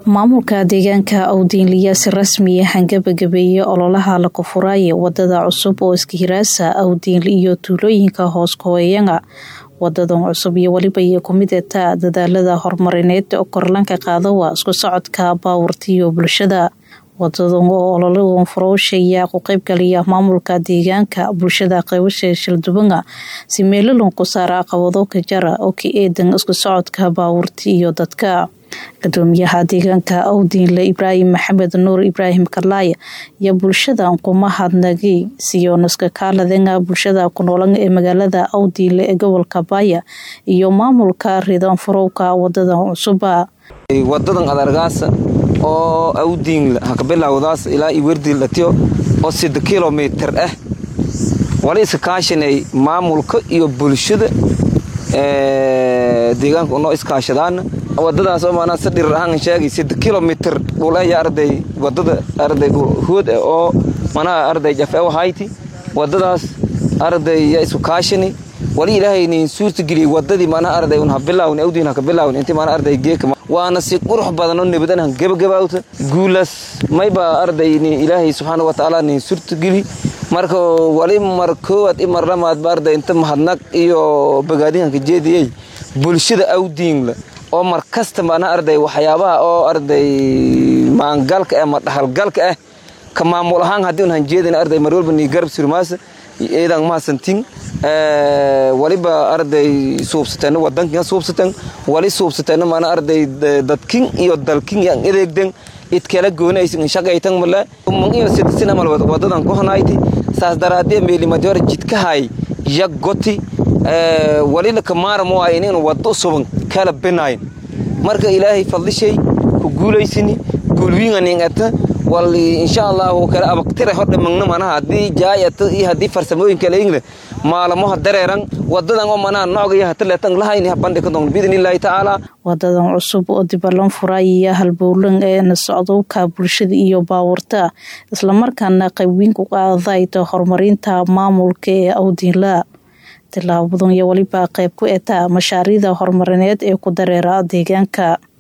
maamulka deegaanka awdiinliya si rasmi ah gabagabeeyey ololaha la kufuraaye wadada cusub oo iskahiraasa awdiinli iyo tuulooyinka hoos kahooyanga wadadan cusub iyo weliba iyo kumid etaa dadaalada horumarineed oo korlanka qaadawa isku socodka baawurta iyo bulshada wadadan oo ololadan furowshaya ku qeybgaliya maamulka deegaanka bulshada qaybasha shildubanga si meelalan ku saara aqabado ka jara oo ka eedan isku socodka baawurta iyo dadka gudoomiyaha deegaanka awdiinle ibraahim maxamed nuur ibraahim karlaaya iyo bulshadan kuma hadnagay siyonaska kaaladenga bulshada ku noolan ee magaalada awdiinle ee gobolka baaya iyo maamulka ridan furowka wadadan cusuba wadadan adargaasa oo awdiinle hakabilawdaas ilaa iyo werdiilatiyo oo sida kilomitir ah wala iska kaashanay maamulka iyo bulshada deegaanka unoo iskaashadaan wadadaas oo maanaa si dhirir ahaan sheegay sida kilomitir dhulaya arday wadada arday hood ah oo manaa arday jafe hayti wadadaas arday ya isku kaashani wali ilaahay nin suurta geliyay wadadii manaa arday un habilaawni awdiin hakabilaawni intii manaa arday geeka waana si qurux badan oo nabadan han gebagabawta guulas mayba arday nin ilaahay subxaana wa tacaala nin suurta geli marka wali mar koowaad i mar lamaadba arday inta mahadnaq iyo bagaadinhanka jeediyey bulshada awdiinla oo mar kasta mana arday waxyaabaha oo arday maangalka ah ma dhahalgalka ah ka maamul ahaan haddii un hanjeedin arday mar walba nii garab surmaasa eedan mahasantin waliba arday suubsateen wadankin suubsateen wali suubsateen mana arday dadkin iyo dalkin yan edeegden idkala goonaysin shaqaytan mala mun iyo sidsin amal wadadan ku hanayti saas daraadee meelimadii hore jidkahay yaggoti wali laka maaramo ay inaynu wado suban kala binayn marka ilaahay fadlishay ku guulaysini guulwiinganingata wal insha allahu kala abagtira hodha magna manaha haddii jaayata iyo haddii farsamooyin kale ingle maalamaha dareeran wadadan oo manaha noogaya hataleetan lahayni habandhika doon biidnillaahi tacaala wadadan cusub oo dibalan furaayiya halbowlan ee na socdowka bulshada iyo baawurta islamarkaana qaybweyn ku qaadayta horumarinta maamulka ee awdiinla tilaabadan iyo weliba qayb ku etaa mashaariicda horumarineed ee ku dareera deegaanka